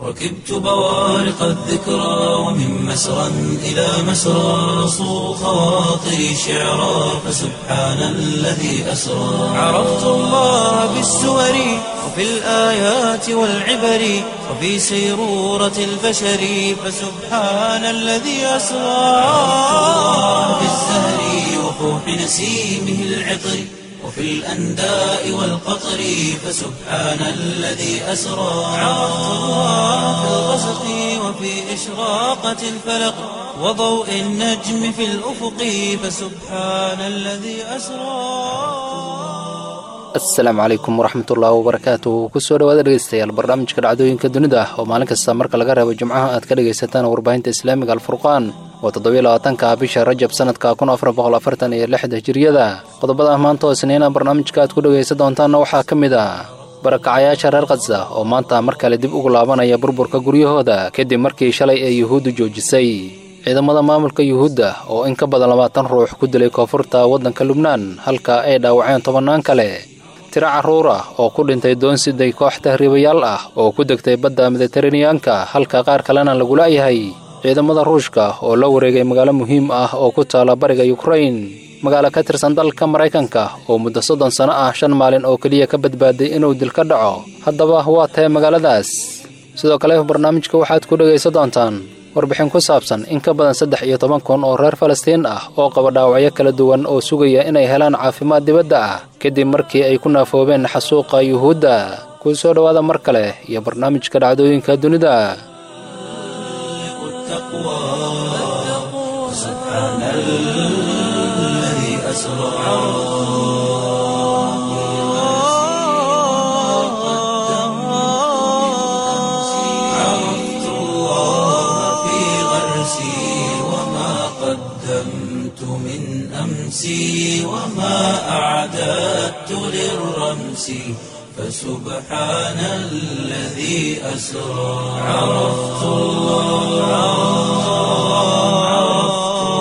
ركبت بوارق الذكرى ومن مسرى إلى مسرى صو خواطري شعرا فسبحان الذي أسرى عرفت الله بالسور وفي الآيات والعبر وفي سيرورة البشر فسبحان الذي أسرى في الزهر وفوح نسيمه العطر وفي الأنداء والقطر فسبحان الذي أسرى عرفت الله في الغسق وفي إشراقة الفلق وضوء النجم في الأفق فسبحان الذي أسرى asalaamu calaykum waraxmatullaahi wabarakaatu kusoo dhawaada dhegeystayaal barnaamijka dhacdooyinka dunida oo maalin kasta marka laga reebo jimcaha aad ka dhegaysataan warbaahinta islaamiga alfurqaan oo toddobylabaatanka bisha rajab sanadka kun afar boqol afartan iyo lixda hijiriyada qodobada maanta oo isniina barnaamijka aad ku dhegaysan doontaanna waxaa ka mid ah barakacayaasha reer khasa oo maanta mar kale dib ugu laabanaya burburka guryahooda kadib markii shalay ee yuhuuddu joojisay ciidamada maamulka yuhuudda oo in ka badan labaatan ruux ku dilay koonfurta waddanka lubnaan halka ay dhaawaceen tobannaan kale tiro carruur ah oo ku dhintay doonsiday koox tahriibayaal ah oo ku degtay badda mediteraneyanka halka qaar kalena lagu la'yahay ciidamada ruushka oo la wareegay magaalo muhiim ah oo ku taala bariga yukrain magaalo ka tirsan dalka maraykanka oo muddo soddon sano ah shan maalin oo keliya ka badbaaday inuu dil ka dhaco haddaba waa tahay magaaladaas sidoo kale barnaamijka waxaad ku dhegaysan doontaan warbixin ku saabsan in ka badan saddex iyo toban kun oo reer falastiin ah oo qaba dhaawacyo kala duwan oo sugaya inay helaan caafimaad dibadda ah kadib markii ay ku naafoobeen xasuuqa yuhuudda kuu soo dhowaada mar kale iyo barnaamijka dhacdooyinka dunida عرفت الله في غرسي وما قدمت من أمسي وما أعددت للرمس فسبحان الذي أسرى عرفت الله عرفت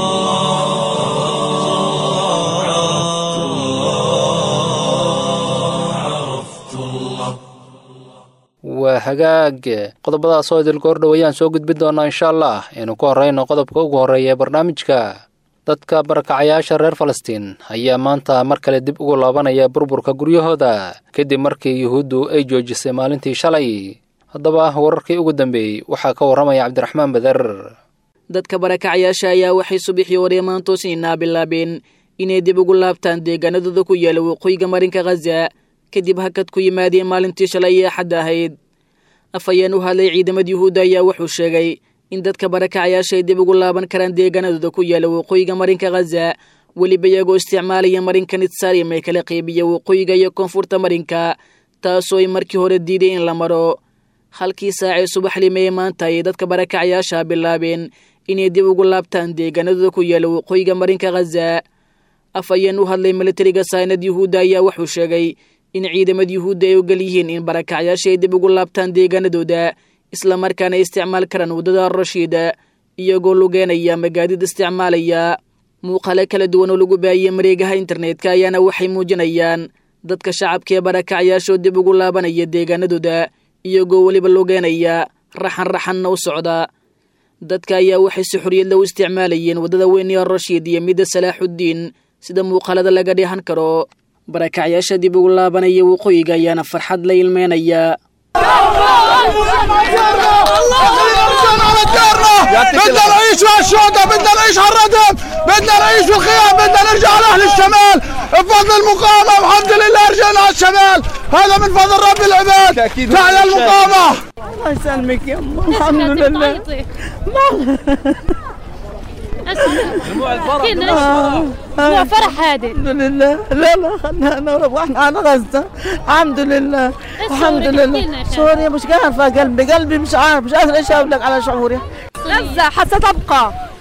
الله عرفت الله عرفت الله waa hagaag qodobadaas oo idil goor dhowayaan soo gudbin doonaa insha allah aynu ku horrayno qodobka ugu horreeya ee barnaamijka dadka barakacayaasha reer falastiin ayaa maanta mar kale dib ugu laabanaya burburka guryahooda kadib markii yuhuuddu ay joojisay maalintii shalay haddaba wararkii ugu dambeeyey waxaa ka warramaya cabdiraxmaan bader dadka barakacayaasha ayaa waxay subaxii hore maantoosniinaa bilaabeen inay dib ugu laabtaan deegaanadooda ku yaala waqooyiga marinka khaza kadib hakad ku yimaadeen maalintii shalay ee axadda ahayd afhayeen u hadlay ciidamada yuhuudda ayaa wuxuu sheegay in dadka barakacayaasha ay dib ugu laaban karaan deegaanadooda ku yaala waqooyiga marinka khaza weliba iyagoo isticmaalaya marinka nitsarim ee kala qeybiya waqooyiga iyo koonfurta marinka taasoo ay markii hore diiday in la maro halkii saacee subaxlime ee maanta ayay dadka barakacayaasha bilaabeen inay dib ugu laabtaan deegaanadooda ku yaala waqooyiga marinka khaza afhayeen u hadlay militariga saynad yuhuudda ayaa wuxuu sheegay in ciidamada yuhuudda ay ogol yihiin in barakacayaasha ay dib ugu laabtaan deegaanadooda islamarkaana ay isticmaal karaan waddada rashiida iyagoo lugeenaya magaadid isticmaalaya muuqaale kala duwan oo lagu baahiyey mareegaha internetka ayaana waxay muujinayaan dadka shacabka ee barakacayaashoo dib ugu laabanaya deegaanadooda iyagoo weliba lugeenaya raxan raxanna u socda dadka ayaa waxay si xoriyadla u isticmaalayeen waddada weyn ee rashiid iyo midda salaaxuddiin sida muuqaalada laga dheehan karo barakacyaasha dib ugu laabanaya waqooyiga ayaana farxad la ilmeynaya بدنا نعيش مع الشهداء بدنا نعيش على الردم بدنا نعيش في الخيام بدنا نرجع على اهل الشمال بفضل المقاومه والحمد لله رجعنا على الشمال هذا من فضل رب العباد تعالى المقاومه الله يسلمك يا أمه الحمد لله هو فرح هادي الحمد لله لا لا خلنا نروح واحنا على غزة الحمد لله الحمد شعورك؟ لله احكي لنا شعوري مش عارفة قلبي قلبي مش عارف مش قادرة ايش اقول لك على شعوري غزة حتى تبقى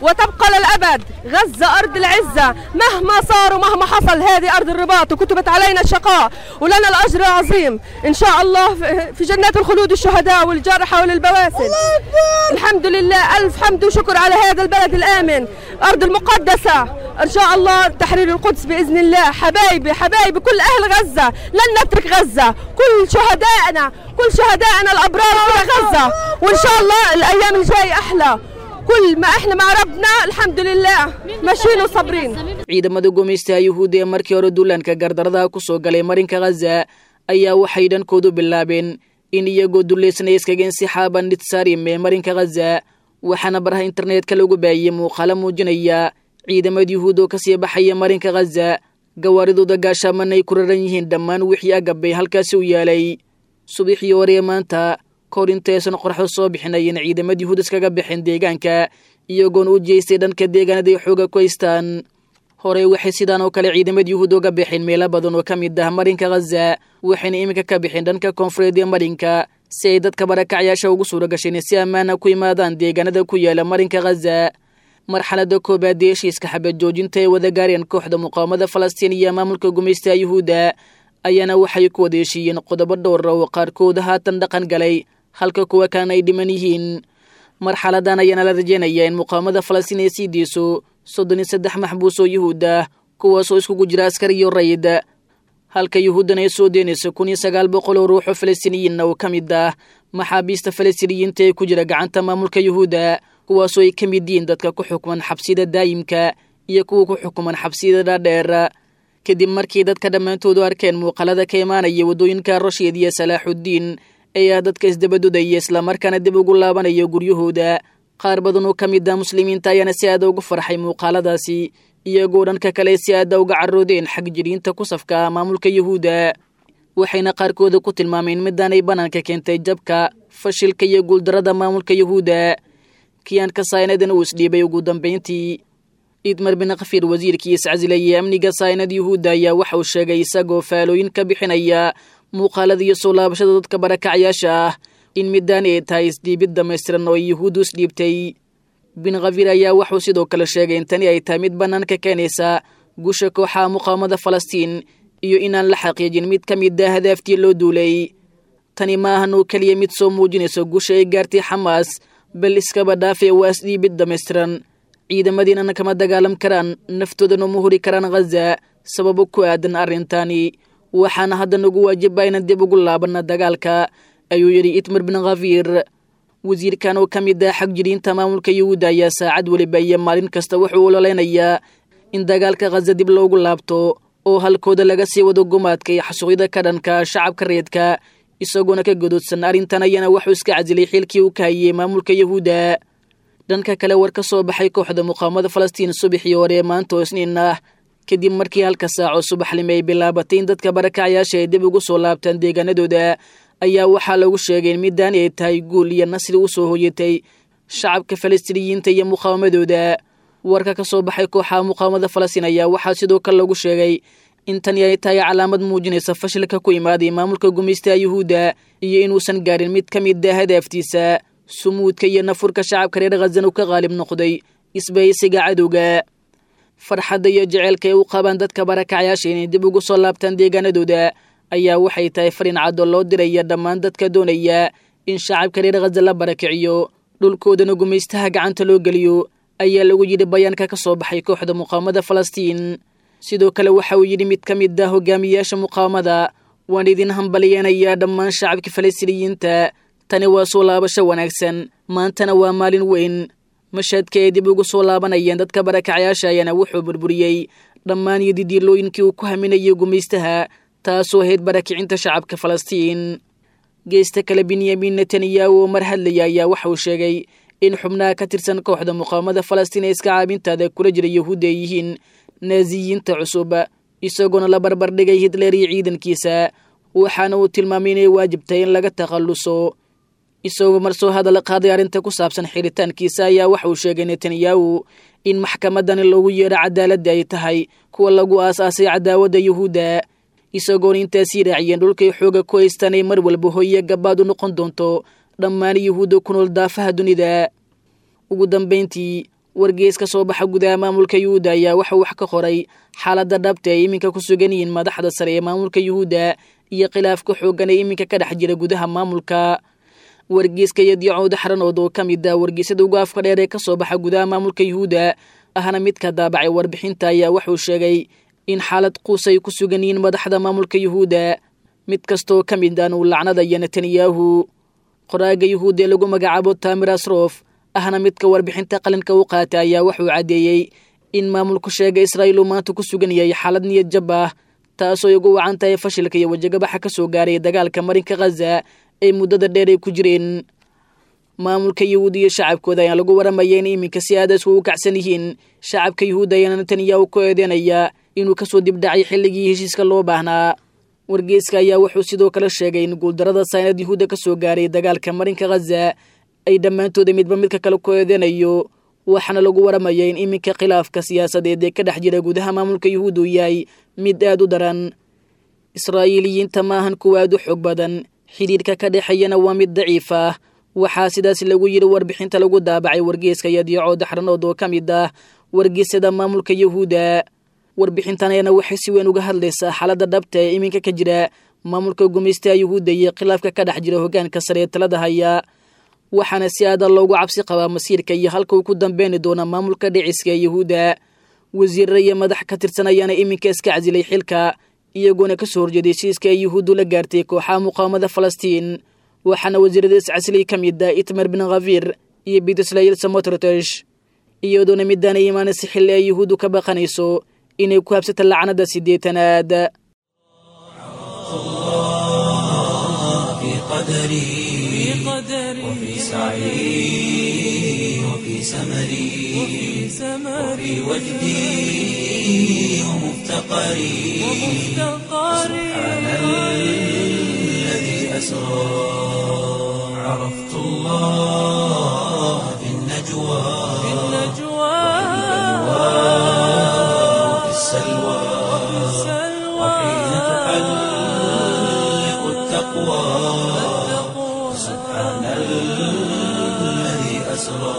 وتبقى للأبد غزة أرض العزة مهما صار ومهما حصل هذه أرض الرباط وكتبت علينا الشقاء ولنا الأجر العظيم إن شاء الله في جنات الخلود الشهداء والجرحى وللبواسل الحمد لله ألف حمد وشكر على هذا البلد الآمن أرض المقدسة إن شاء الله تحرير القدس بإذن الله حبايبي حبايبي كل أهل غزة لن نترك غزة كل شهدائنا كل شهدائنا الأبرار في غزة وإن شاء الله الأيام الجاية أحلى كل ما احنا مع ربنا الحمد لله ماشيين وصابرين ciidamada gumaystaha yuhuudda ee markii hore duulaanka gardaradaha ku soo galay marinka khaza ayaa waxay dhankoodu bilaabeen in iyagoo dulaysanaya iskaga insixaaban nitsarim ee marinka khaza waxaana baraha internetka lagu baahiyey muuqaalo muujinaya ciidamada yuhuud oo kasii baxaya marinka khaza gawaaridooda gaashaaman ay ku raran yihiin dhammaan wixii agabay halkaasi u yaalay subaxii hore ee maanta kahor intaysan qorxo soo bixinayen ciidamada yuhuud iskaga baxeen deegaanka iyagoona u jeestay dhanka deegaanada ay xooga ku haystaan horey waxay sidaan oo kale ciidamada yuhuud uga baxeen meelo badan oo ka mid ah marinka khaza waxayna iminka ka baxeen dhanka koonfureed ee marinka si ay dadka barakacyaasha ugu suura gasheen si ammaana ku imaadaan deegaanada ku yaala marinka khaza marxalada koobaad ee heshiiska xabad joojinta ee wada gaareen kooxda muqaawamada falastiin iyo maamulka gumaystaha yuhuudda ayaana waxay ku wada heshiiyeen qodobo dhowra oo qaarkood haatan dhaqan galay halka kuwa kalena ay dhiman yihiin marxaladan ayaana la rajeynayaa in muqaawamada falastiin ay sii deyso soddon iyo saddex maxbuus oo yuhuud ah kuwaasoo iskugu jira askar iyo rayid halka yuhuuddana ay soo deynayso kun iyo sagaal boqol oo ruuxoo falastiiniyiinna oo ka mid ah maxaabiista falastiiniyiinta ee ku jira gacanta maamulka yuhuudda kuwaasoo ay ka mid yihiin dadka ku xukman xabsiyada daayimka iyo kuwa ku xukuman xabsiyada dhaadheer kadib markii dadka dhammaantoodu arkeen muuqaalada ka imaanaya waddooyinka rashiid iyo salaaxuddiin ayaa dadka isdabadodaya islamarkaana dib ugu laabanaya guryahooda qaar badan oo ka mid ah muslimiinta ayaana si aada ugu farxay muuqaaladaasi iyagoo dhanka kale si aada uga caroodeen xag jiriinta ku safka maamulka yuhuudda waxayna qaarkooda ku tilmaameen midaanay bannaanka keentay jabka fashilka iyo guuldarada maamulka yuhuudda kiyaanka saaynadan uu isdhiibay ugu dambayntii idmar bin khafiir wasiirkii iscasilayay amniga saynad yuhuudda ayaa waxa uu sheegay isagoo faalooyin ka bixinaya muuqaalada iyo soo laabashada dadka barakacyaasha ah in middaani ay tahay isdhiibid dhammaystiran oo ay yuhuuddu isdhiibtay bin khafiir ayaa waxuu sidoo kale sheegay in tani ay tahay mid bannaanka keenaysa gusha kooxaha muqaawamada falastiin iyo inaan la xaqiijin mid ka mid ah hadaaftii loo duulay tani ma ahan oo keliya mid soo muujinayso gusha ay gaartay xamaas bal iskaba dhaafee waa isdhiibid dhammaystiran ciidamadiinana kama dagaalam karaan naftoodana ma huri karaan khaza sababo ku aadan arrintani waxaana hadda nagu waajibaa inaan dib ugu laabanna dagaalka ayuu yidhi itmar bin khafiir wasiirkan oo ka mid ah xag jiriinta maamulka yuhuudda ayaa saacad weliba iyo maalin kasta wuxuu ololeynayaa in dagaalka khaza dib loogu laabto oo halkooda laga sii wado gumaadka iyo xasuuqyada ka dhanka shacabka reedka isagoona ka godoodsan arrintan ayaana wuxuu iska casilay xilkii uu ka hayey maamulka yuhuudda dhanka kale war ka soo baxay kooxda muqaawamada falastiin subaxii hore ee maanta oo isniin ah kadib markii halka saaco subaxlime ay bilaabatay in dadka barakacyaasha ay dib ugu soo laabtaan deegaanadooda ayaa waxaa lagu sheegay in middaani ay tahay guul iyo nasri u soo hoyatay shacabka falastiiniyiinta iyo muqaawamadooda warka ka soo baxay kooxaha muqaawamada falastiin ayaa waxaa sidoo kale lagu sheegay in tani ay tahay calaamad muujinaysa fashilka ku imaaday maamulka gumaystaha yuhuudda iyo inuusan gaarin mid ka mid ah hadaaftiisa sumuudka iyo nafurka shacabka reer khazan uu ka qaalib noqday isbahaysiga cadowga farxadda iyo jeceylka ay u qabaan dadka barakacyaasha inay dib ugu soo laabtaan deegaanadooda ayaa waxay tahay farin cadoo loo diraya dhammaan dadka doonaya in shacabka reer khaza la barakiciyo dhulkoodana gumaystaha gacanta loo geliyo ayaa lagu yidhi bayaanka ka soo baxay kooxda muqaawamada falastiin sidoo kale waxa uu yidhi mid ka mid ah hogaamiyayaasha muqaawamada waan idin hambaliyeenayaa dhammaan shacabka falastiiniyiinta tani waa soo laabasho wanaagsan maantana waa maalin weyn mashadka ay dib ugu soo laabanayeen dadka barakacyaasha ayaana wuxuu burburiyey dhammaan iyo didiilooyinkii uu ku haminayay gumaystaha taasoo ahayd barakicinta shacabka falastiin geesta kale benyamin netanyahu oo mar hadlaya ayaa waxa uu sheegay in xubnaha ka tirsan kooxda muqaawamada falastiin ee iska caabintaada kula jira yahuudda ay yihiin naaziyiinta cusub isagoona la barbardhigay hitler iyo ciidankiisa waxaana uu tilmaamay inay waajibtahay in laga takhalluso isagoo mar soo hadal qaaday arrinta ku saabsan xiritaankiisa ayaa waxa uu sheegay netanyahu in maxkamadani loogu yeedho cadaaladda ay tahay kuwa lagu aas-aasay cadaawadda yuhuudda isagoona intaasii raaciyeen dhulkay xooga ku haystaan ay mar walba hoye gabaad u noqon doonto dhammaan yuhuudda ku nool daafaha dunida ugu dambayntii wargees ka soo baxa gudaha maamulka yuhuudda ayaa waxuu wax ka qoray xaaladda dhabta ay iminka ku sugan yihiin madaxda sare ee maamulka yuhuudda iyo khilaafka xooggan ee iminka ka dhex jira gudaha maamulka wargeeska yadiicooda xaranood oo ka mid ah wargeesyada ugu afka dheer ee ka soo baxa gudaha maamulka yuhuudda ahna midka daabacay warbixinta ayaa wuxuu sheegay in xaalad quus ay ku sugan yihiin madaxda maamulka yuhuudda mid kastooo ka mid aan uu lacnadaya netanyahu qoraaga yuhuudda ee lagu magacaabo tamir asrof ahna midka warbixinta qalinka u qaata ayaa wuxuu caddeeyey in maamulku sheega israa'iil uu maanta ku sugan yahay xaalad niyad jab ah taasoo ay ugu wacan tahay fashilka iyo wajagabaxa ka soo gaaray dagaalka marinka khaza ee muddada dheer ay ku jireen maamulka yuhuud iyo shacabkooda ayaa lagu waramaya in iminka si aadaas ugu kacsan yihiin shacabka yuhuudda ayaana netanyahu ku eedeynaya inuu kasoo dibdhacay xilligii heshiiska loo baahnaa wargeeska ayaa wuxuu sidoo kale sheegay in guuldarada saynad yuhuudda ka soo gaaray dagaalka marinka khaza ay dhammaantooda midba midka kale ku eedeynayo waxaana lagu waramaya in iminka khilaafka siyaasadeed ee ka dhex jira gudaha maamulka yuhuud uu yahay mid aad u daran israa'iiliyiinta maahan kuwa aad u xoog badan xidhiirka ka dhexeeyana waa mid daciif ah waxaa sidaas lagu yidhi warbixinta lagu daabacay wargeeska yadiico daxranood oo ka mid ah wargeysyada maamulka yuhuudda warbixintan ayana waxay si weyn uga hadlaysaa xaaladda dhabta ee iminka ka jira maamulka gumaystaha yuhuudda iyo khilaafka ka dhex jira hoggaanka sare ee talada haya waxaana si aadan loogu cabsi qabaa masiirka iyo halka uu ku dambeeni doona maamulka dhiciska ee yuhuudda wasiirra iyo madax ka tirsan ayaana iminka iska casilay xilka iyagoona ka soo horjeeday heshiiska ay yuhuuddu la gaartay kooxaha muqaawamada falastiin waxaana wasiirada iscasilay ka mid ah itmer bin khafir iyo bitislayil samotrotesh iyadoona midaana imaanaysa xilli ay yuhuuddu ka baqanayso inay ku habsata lacnada siddeetanaad في قدري وفي سعي وفي سمري وفي وجدي ومفتقري سبحان الذي أسرى عرفت الله في النجوى وفي السلوى وحين تحلق التقوى سبحان الذي أسرى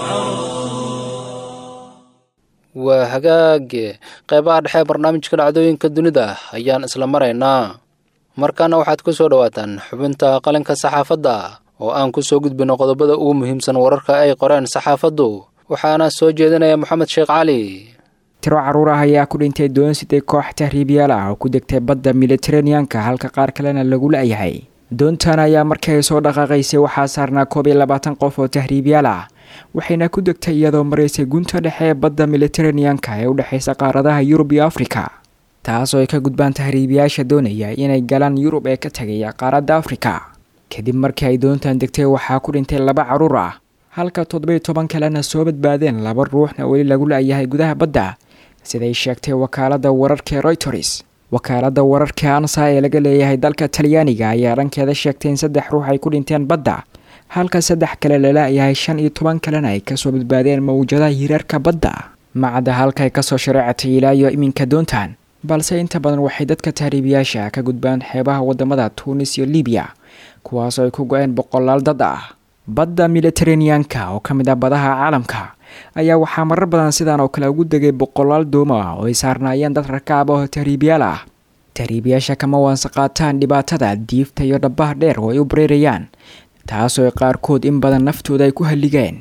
waa hagaage qeybaha dhexe ee barnaamijka dhacdooyinka dunida ayaan isla maraynaa markaana waxaad ku soo dhowaataan xubinta qalinka saxaafadda oo aan ku soo gudbino qodobada ugu muhiimsan wararka ay qoreen saxaafaddu waxaana soo jeedinaya moxamed sheekh cali tiro caruur ah ayaa ku dhintay doon siday koox tahriibyaal ah oo ku degtay badda militeraneanka halka qaar kalena lagu la-yahay doontan ayaa markii ay soo dhaqaaqaysay waxaa saarnaa koob iyo labaatan qof oo tahriibyaal ah waxayna ku degtay iyadoo maraysay gunta dhexe ee badda militeraneanka ee u dhexaysa qaaradaha yurub iyo afrika taasoo ay ka gudbaan tahriibiyaasha doonaya inay galaan yurub ee ka tegaya qaaradda afrika kadib markii ay doontan degtay waxaa ku dhintay laba caruur ah halka toddobiyo toban kalena soo badbaadeen laba ruuxna weli lagu la-yahay gudaha badda siday sheegtay wakaaladda wararka ee royters wakaaladda wararka ansa ee laga leeyahay dalka talyaaniga ayaa dhankeeda sheegtay in saddex ruux ay ku dhinteen badda halka saddex kale lala-yahay shan iyo toban kalena ay kasoo badbaadeen mawjadaha hiraarka badda macadda halka ay kasoo shareecatay ilaa iyo iminka doontan balse inta badan waxay dadka tahriibiyaasha ka gudbaan xeebaha wadamada tuunis iyo libiya kuwaasoo ay ku go-een boqolaal dad ah badda militeraneanka oo ka mid ah badaha caalamka ayaa waxaa marar badan sidan oo kale ugu degay boqolaal doomo ah oo ay saarnaayeen dad rakaab ah oo tahriibiyaal ah tahriibiyaasha kama waansa qaataan dhibaatada diifta iyo dhabaha dheer oo ay u bareerayaan taasoo qaarkood in badan naftooda ay ku halligeen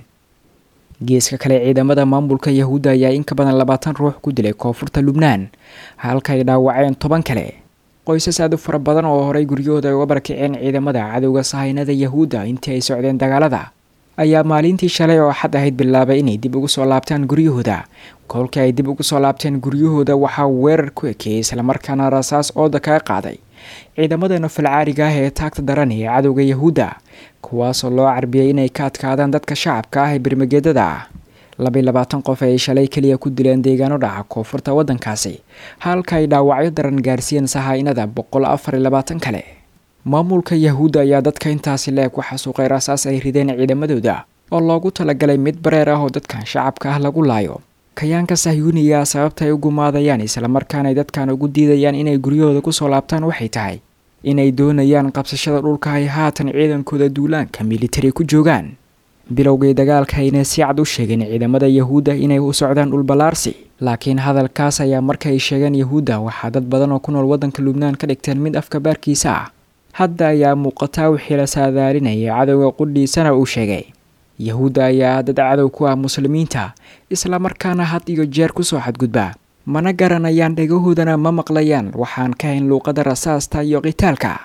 geeska kale ciidamada maamulka yahuudda ayaa in ka badan labaatan ruux ku dilay koonfurta lubnaan halka ay dhaawaceen toban kale qoysas aad u fara badan oo horay guryahooda ay uga barakiceen ciidamada cadowga sahaynada yahuudda intii ay socdeen dagaalada ayaa maalintii shalay oo axad ahayd bilaabay inay dib ugu soo laabtaan guryahooda kolkii ay dib ugu soo laabteen guryahooda waxaa weerar ku ekeeyey islamarkaana rasaas ooda kaga qaaday ciidamada nofalcaariga ah ee taagta daran ee cadowga yahuudda kuwaasoo loo carbiyay inay ka adkaadaan dadka shacabka ah ee bermageedada ah labaiy labaatan qof ay shalay keliya ku dileen deegaano dhaca koonfurta waddankaasi halka ay dhaawacyo daran gaarsiiyeen sahaynada boqol afar iyo labaatan kale maamulka yahuudda ayaa dadka intaasi le ku xasuuqay rasaas ay rideen ciidamadooda oo loogu talagalay mid bareer ah oo dadkan shacabka ah lagu laayo kayaanka sahyuuniya sababta ay u gumaadayaan islamarkaana ay dadkan ugu diidayaan inay guryahooda kusoo laabtaan waxay tahay inay doonayaan qabsashada dhulka ay haatan ciidankooda duulaanka militari ku joogaan bilowgii dagaalka ayna si cad u sheegeen ciidamada yahuudda inay u socdaan dhulballaarsi laakiin hadalkaas ayaa markaay sheegeen yahuudda waxaa dad badan oo ku nool waddanka lubnaan ka dhigteen mid afka baarkiisa ah hadda ayaa muuqataa wixii la saadaalinayay cadowga qudhiisana uu sheegay yahuudda ayaa dad cadow ku ah muslimiinta islamarkaana had iyo jeer kusoo xadgudba mana garanayaan dhegahoodana ma maqlayaan waxaan ka hayn luuqadda rasaasta iyo qitaalka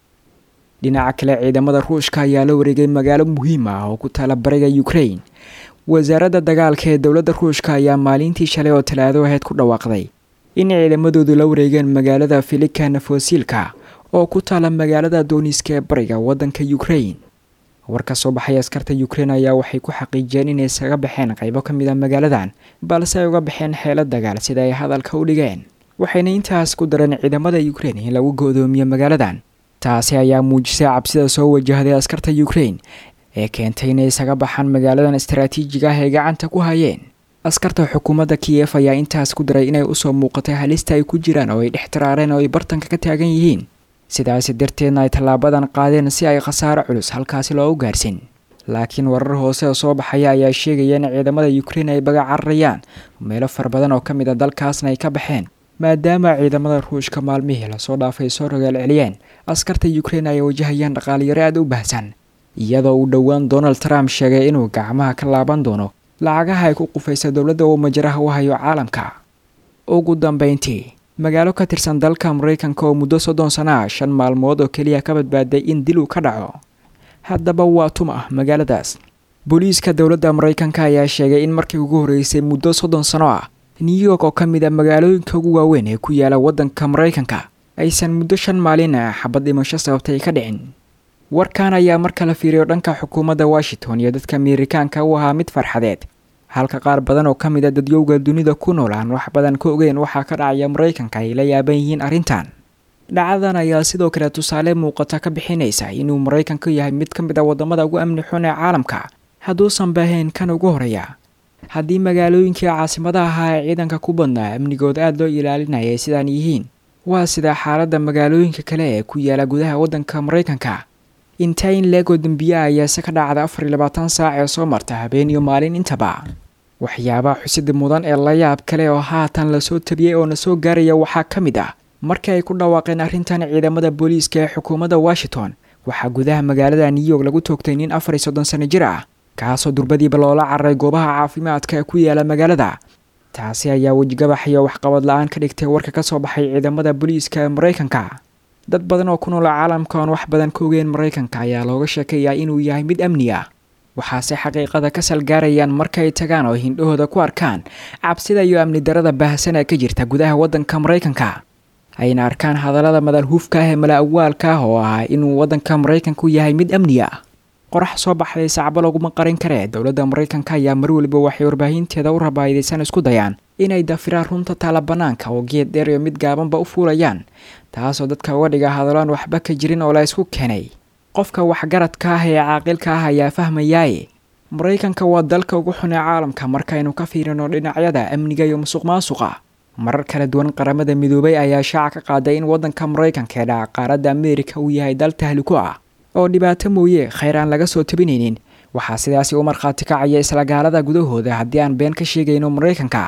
dhinaca kale ciidamada ruushka ayaa la wareegay magaalo muhiim ah oo ku taala bariga ukrain wasaaradda dagaalka ee dowladda ruushka ayaa maalintii shalay oo talaado aheyd ku dhawaaqday in ciidamadoodu la wareegeen magaalada filikana fosiilka oo ku taala magaalada dooniska ee bariga waddanka ukrain war ka soo baxay askarta ukrain ayaa waxay ku xaqiijiyeen inay isaga baxeen qaybo ka mid a magaaladan balse ay uga baxeen xeelo dagaal sida ay hadalka u dhigeen waxayna intaas ku dareen ciidamada ukrain in lagu go'doomiyo magaaladan taasi ayaa muujisay cabsida soo wajahday askarta ukrain ee keentay inay isaga baxaan magaaladan istaraatiijiga ah ay gacanta ku hayeen askarta xukuumadda kiyef ayaa intaas ku daray inay usoo muuqatay halista ay ku jiraan oo ay dhex tiraareen oo ay bartanka ka taagan yihiin sidaasi darteedna ay tallaabadan qaadeen si ay khasaaro culus halkaasi loogu gaarsin laakiin warar hoose oo soo baxaya ayaa sheegaya in ciidamada ukrain ay baga cararayaan meelo fara badan oo ka mid a dalkaasna ay ka baxeen maadaama ciidamada ruushka maalmihii lasoo dhaafay soo rogaal celiyeen askarta ukrain ay wajahayaan dhaqaaliyaro aad u baahsan iyadoo uu dhowaan donald trump sheegay inuu gacmaha ka laaban doono lacagaha ay ku qufaysa dowladda uu majaraha u hayo caalamka ugu dambeyntii magaalo ka tirsan dalka maraykanka oo muddo soddon sana ah shan maalmood oo keliya ka badbaaday in dil uu ka dhaco haddaba waa tuma magaaladaas booliiska dowladda maraykanka ayaa sheegay in markii ugu horreysay muddo soddon sano ah new york oo ka mid a magaalooyinka ugu waaweyn ee ku yaala waddanka maraykanka aysan muddo shan maalin ah xabad dhimasho sababtay ka dhicin warkan ayaa marka la fiiriyo dhanka xukuumadda washington iyo dadka ameerikaanka u ahaa mid farxadeed halka qaar badan oo ka mid a dadyowga dunida ku nool aan wax badan ka ogeyn waxaa ka dhacaya maraykanka ay la yaaban yihiin arrintan dhacdadan ayaa sidoo kale tusaale muuqata ka bixinaysa inuu maraykanku yahay mid ka mid a waddamada ugu amni xun ee caalamka hadduusan baahayn kan ugu horeeya haddii magaalooyinkii caasimadaha ahaa ee ciidanka ku badnaa amnigood aada loo ilaalinayay sidaan yihiin waa sida xaaladda magaalooyinka kale ee ku yaala gudaha waddanka maraykanka intayn leego dembiya ayaase ka dhacda afar iyo labaatan saac ee soo marta habeen iyo maalin intaba waxyaabaha xusida mudan ee la yaab kale oo haatan lasoo tabiyey oo na soo gaaraya waxaa ka mid ah markii ay ku dhawaaqeen arrintan ciidamada booliiska ee xukuumadda washington waxaa gudaha magaalada new york lagu toogtay nin afar iyo soddon sano jir ah kaasoo durbadiiba loola cararay goobaha caafimaadka ee ku yaala magaalada taasi ayaa wejigabax iyo waxqabad la-aan ka dhigtay warka ka soo baxay ciidamada booliiska ee maraykanka dad badan oo ku nool caalamka oon wax badan ka ogeyn maraykanka ayaa looga sheekayaa inuu yahay mid amni ah waxaase xaqiiqada ka salgaarayaan markaay tagaan oo hindhahooda ku arkaan cabsida iyo amni darada baahsan ee ka jirta gudaha waddanka maraykanka ayna arkaan hadallada madalhuufka ah ee mala awaalka ah oo ah inuu waddanka maraykanku yahay mid amni ah qorax soo baxday sacbo laguma qarin karee dowladda maraykanka ayaa mar weliba waxay warbaahinteeda u rabaayidaysan isku dayaan inay dafiraan runta taala bannaanka oo geed dheer iyo mid gaabanba u fuulayaan taasoo dadka uga dhiga hadallaan waxba ka jirin oo la isku keenay qofka waxgaradka ah ee caaqilka ah ayaa fahmayaaye maraykanka waa dalka ugu xun ee caalamka markaynu ka fiirino dhinacyada amniga iyo musuq maasuqa marar kala duwan qaramada midoobay ayaa shaaca ka qaaday in waddanka maraykanka ee dhaca qaaradda ameerika uu yahay dal tahliko ah oo dhibaato mooye khayr aan laga soo tabinaynin waxaa sidaasi u markhaati kacaya isla gaalada gudahooda haddii aan been ka sheegayno maraykanka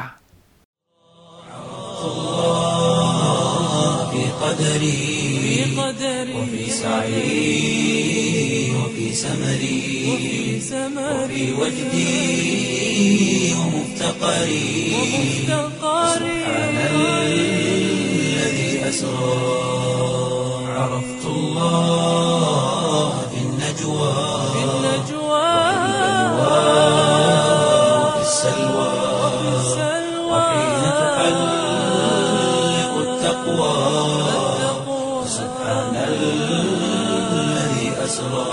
قدري وفي سعي وفي سمري وفي وجدي ومفتقري سبحان الذي أسرى عرفت الله في النجوى وفي السلوى وحين تحلق التقوى سبحان الذي أسرى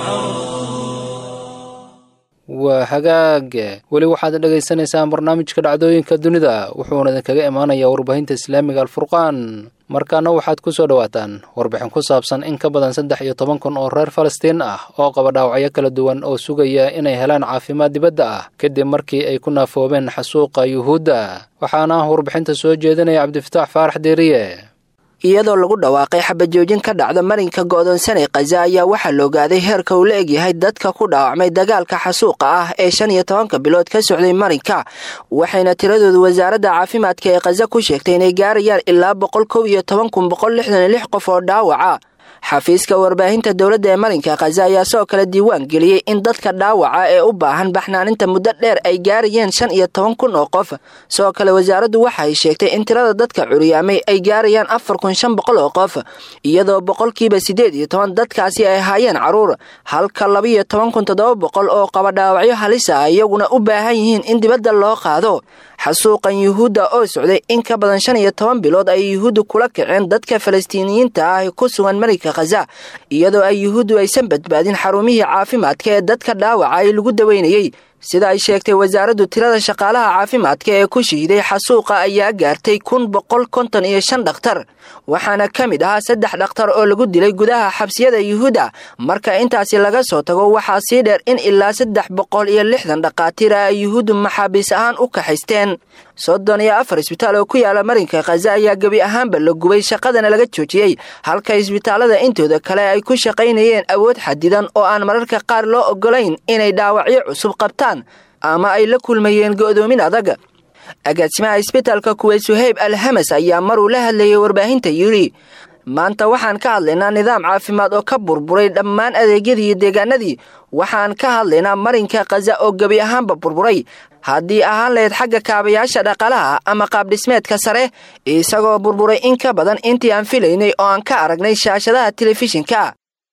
waa hagaag weli waxaad dhagaysanaysaan barnaamijka dhacdooyinka dunida wuxuuna idinkaga imaanayaa warbaahinta islaamiga alfurqaan markaana waxaad ku soo dhowaataan warbixin ku saabsan in ka badan saddex iyo toban kun oo reer falastiin ah oo qaba dhaawacyo kala duwan oo sugaya inay helaan caafimaad dibadda ah kadib markii ay ku naafoobeen xasuuqa yuhuudda waxaana warbixinta soo jeedinaya cabdifataax faarax deeriye iyadoo lagu dhawaaqay xabajoojin ka dhacda marinka go'doonsanay khaza ayaa waxaa la ogaaday heerka uu la egyahay dadka ku dhaawacmay dagaalka xasuuqa ah ee shan iyo tobanka bilood ka socday marinka waxayna tiradoodu wasaaradda caafimaadka ee khaza ku sheegtay inay gaarayaan ilaa boqol kow iyo toban kun boqol lixdan iyo lix qof oo dhaawaca xafiiska warbaahinta dowladda ee marinka khaza ayaa sidoo kale diiwaan geliyey in dadka dhaawaca ee u baahan baxnaaninta muddo dheer ay gaarayeen shan iyo toban kun oo qof sidoo kale wasaaraddu waxa ay sheegtay in tirada dadka curyaamay ay gaarayaan afar kun shan boqol oo qof iyadoo boqolkiiba siddeed iyo toban dadkaasi ay ahaayeen carruur halka labaiyo toban kun toddoba boqol oo qaba dhaawacyo halis ah iyaguna u baahan yihiin in dibadda loo qaado xasuuqan yuhuudda oo socday in ka badan shan iyo toban bilood ay yuhuuddu kula kaceen dadka falastiiniyiinta ah ee ku sugan marinka khaza iyadoo ay yuhuuddu aysan badbaadin xarumihii caafimaadka ee dadka dhaawaca ay lagu daweynayey sida ay sheegtay wasaaraddu tirada shaqaalaha caafimaadka ee ku shihiday xasuuqa ayaa gaartay kun boqol konton iyo shan dhakhtar waxaana ka mid ahaa saddex dhakhtar oo lagu dilay gudaha xabsiyada yuhuudda marka intaasi laga soo tago waxaa sii dheer in ilaa saddex boqol iyo lixdan dhakhaatiir ah ay yuhuuddu maxaabiis ahaan u kaxaysteen soddon iyo afar isbitaal oo ku yaala marinka khaza ayaa gebi ahaanba la gubay shaqadana laga joojiyey halka isbitaalada intooda kale ay ku shaqaynayeen awood xadidan oo aan mararka qaar loo ogolayn inay dhaawacyo cusub qabtaan ama ay la kulmayeen go'doomin adag agaasimaha isbitaalka kuweyd suhayb alhamas ayaa maruu la hadlayay warbaahinta yidhi maanta waxaan ka hadlaynaa nidaam caafimaad oo ka burburay dhammaan adeegyadii iyo deegaanadii waxaan ka hadlaynaa marinka khaza oo gebi ahaanba burburay haddii ahaan lahayd xagga kaabayaasha dhaqaalaha ama qaabdhismeedka sare isagoo burburay in ka badan intii aan filaynay oo aan ka aragnay shaashadaha telefishinka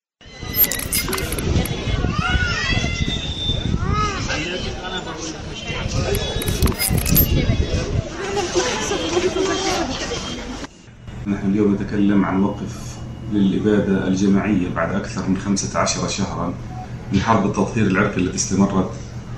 نحن اليوم نتكلم عن وقف للإبادة الجماعية بعد أكثر من 15 شهرا من حرب التطهير العرقي التي استمرت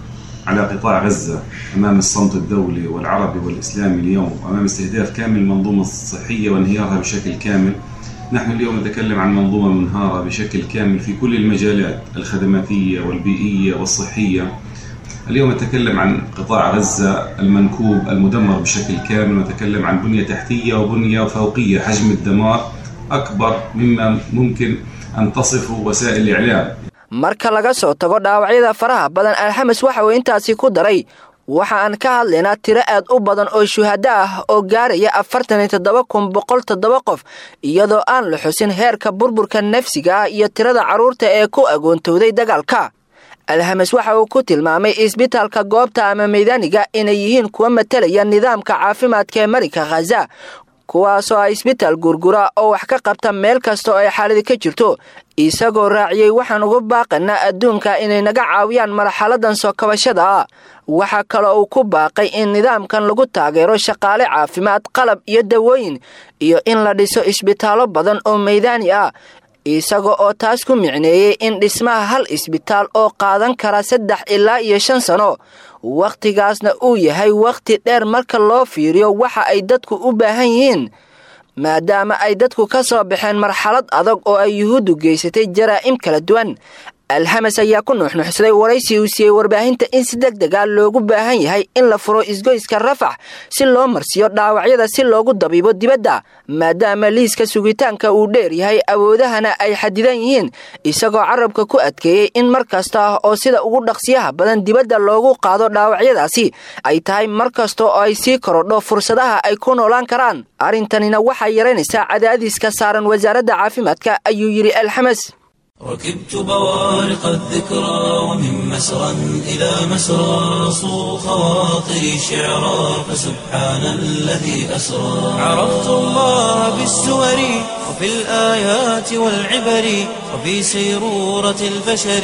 على قطاع غزة أمام الصمت الدولي والعربي والإسلامي اليوم أمام استهداف كامل المنظومة الصحية وانهيارها بشكل كامل نحن اليوم نتكلم عن منظومة منهارة بشكل كامل في كل المجالات الخدماتية والبيئية والصحية اليوم نتكلم عن قطاع غزة المنكوب المدمر بشكل كامل ونتكلم عن بنية تحتية وبنية فوقية حجم الدمار أكبر مما ممكن أن تصفه وسائل الإعلام marka laga soo tago dhaawacyada faraha badan alxames waxa uu intaasi ku daray waxa aan ka hadlaynaa tiro aad u badan oo shuhado ah oo gaaraya afartan iyo toddoba kun boqol toddoba qof iyadoo aan la xusin heerka burburka nafsiga ah iyo tirada carruurta ee ku agoontowday dagaalka alhames waxa uu ku tilmaamay isbitaalka goobta ama meydaniga inay yihiin kuwa matalaya nidaamka caafimaadka ee marinka khaza kuwaasoo ah isbitaal gurgura oo wax ka qabta meel kasta oo ay xaaladi ka jirto isagoo raaciyey waxaan uga baaqanaa adduunka inay naga caawiyaan marxaladan soo kabashada ah waxaa kaloo uu ku baaqay in nidaamkan lagu taageero shaqaale caafimaad qalab iyo dawooyin iyo in la dhiso isbitaallo badan oo meydaani ah isaga oo taas ku micneeyey in dhismaha hal isbitaal oo qaadan kara saddex ilaa iyo shan sano wakhtigaasna uu yahay wakhti dheer marka loo fiiriyo waxa ay dadku u baahan yihiin maadaama ay dadku ka soo baxeen marxalad adag oo ay yuhuuddu geysatay jaraa'im kala duwan alhames ayaa ku nuuxnuuxsaday waraysi uu siiyey warbaahinta in si deg dega loogu baahan yahay in la furo isgoyska rafax si loo marsiiyo dhaawacyada si loogu dabiibo dibadda maadaama liiska sugitaanka uu dheer yahay awoodahana ay xadidan yihiin isagoo carabka ku adkeeyey in mar kasta ah oo sida ugu dhaqsiyaha badan dibadda loogu qaado dhaawacyadaasi ay tahay mar kasta oo ay sii korodho fursadaha ay ku noolaan karaan arrintanina waxay yaraynaysaa cadaadiska saaran wasaaradda caafimaadka ayuu yidhi alxames ركبت بوارق الذكرى ومن مسرى إلى مسرى صو خواطري شعرا فسبحان الذي أسرى عرفت الله بالسور وفي الآيات والعبر وفي سيرورة البشر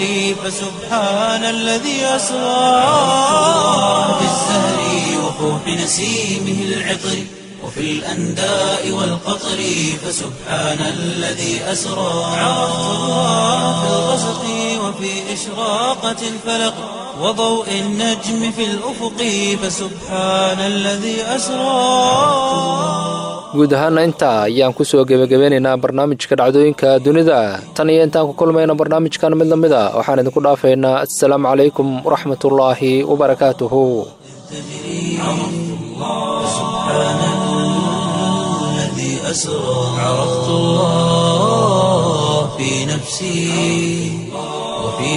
فسبحان الذي أسرى في الزهر وفوح نسيمه العطر وفي الأنداء والقطر فسبحان الذي أسرى عرفت الله في الغسق وفي إشراقة الفلق وضوء النجم في الأفق فسبحان الذي أسرى guud ahaana intaa ayaan ku soo gebagabeynaynaa barnaamijka dhacdooyinka dunida tan iyo intaan ku kulmayno barnaamijkan mid la mid a waxaan idinku dhaafaynaa assalaamu calaykum waraxmatullaahi wabarakaatuhu أسرى عرفت الله في نفسي وفي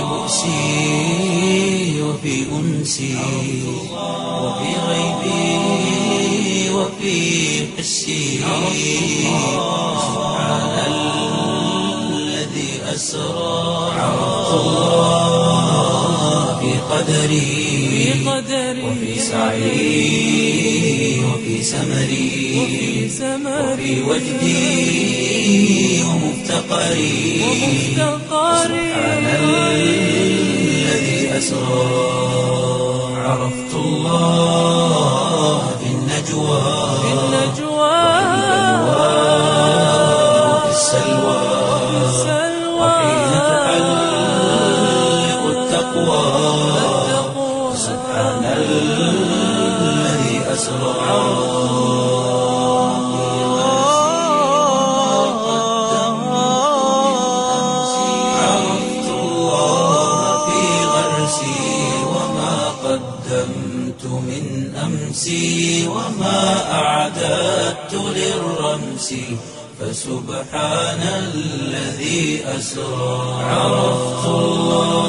بؤسي وفي أنسي وفي غيبي وفي حسي سبحان الذي أسرى عرفت الله في قدري وفي سعي وفي سمري وفي وجدي ومفتقري سبحان الذي أسرى عرفت الله في النجوى وفي السلوى وحين تحلق التقوى سبحان الذي أسرى عرفت الله في غرسي وما قدمت من أمسي وما أعددت للرمس فسبحان الذي أسرى عرفت الله